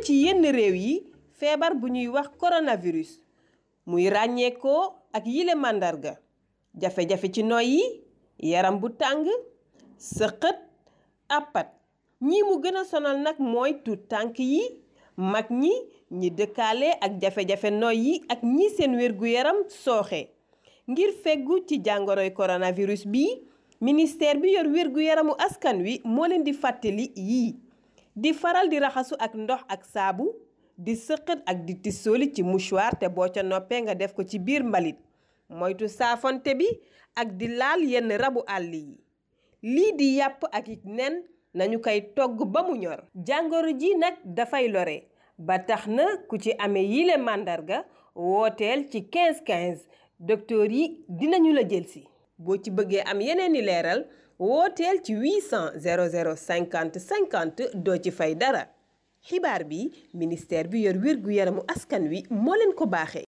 ci yenn réew yi feebar bu ñuy wax coronavirus muy ràññeekoo ak yile màndarga jafe-jafe ci noyyi yaram bu tàng sëqët àppat ñi mu gën a sonal nag mooy tuut tànk yi mag ñi ñi dëkkaale ak jafe-jafe noyyi ak ñi seen wér-gu-yaram sooxe ngir feggu ci jàngoroy coronavirus bi ministère bi yor wér-gu-yaramu askan wi moo leen di fàttali yii di faral di raxasu ak ndox ak saabu di sëqët ak di tissooli ci mouchoir te boo ca noppee nga def ko ci biir mbalit moytu saafonte bi ak di laal yenn rabu àll yi lii di yàpp ak it nen nañu koy togg ba mu ñor jàngoro ji nag dafay lore ba tax na ku ci amee yile màndarga wooteel ci 15 15 docteur yi dinañu la jëlsi boo ci bëggee am yeneen i leeral wooteel ci 800 00 50 50 doo ci fay dara xibaar bi ministère bi yor wér gu yaramu askan wi moo leen ko baaxee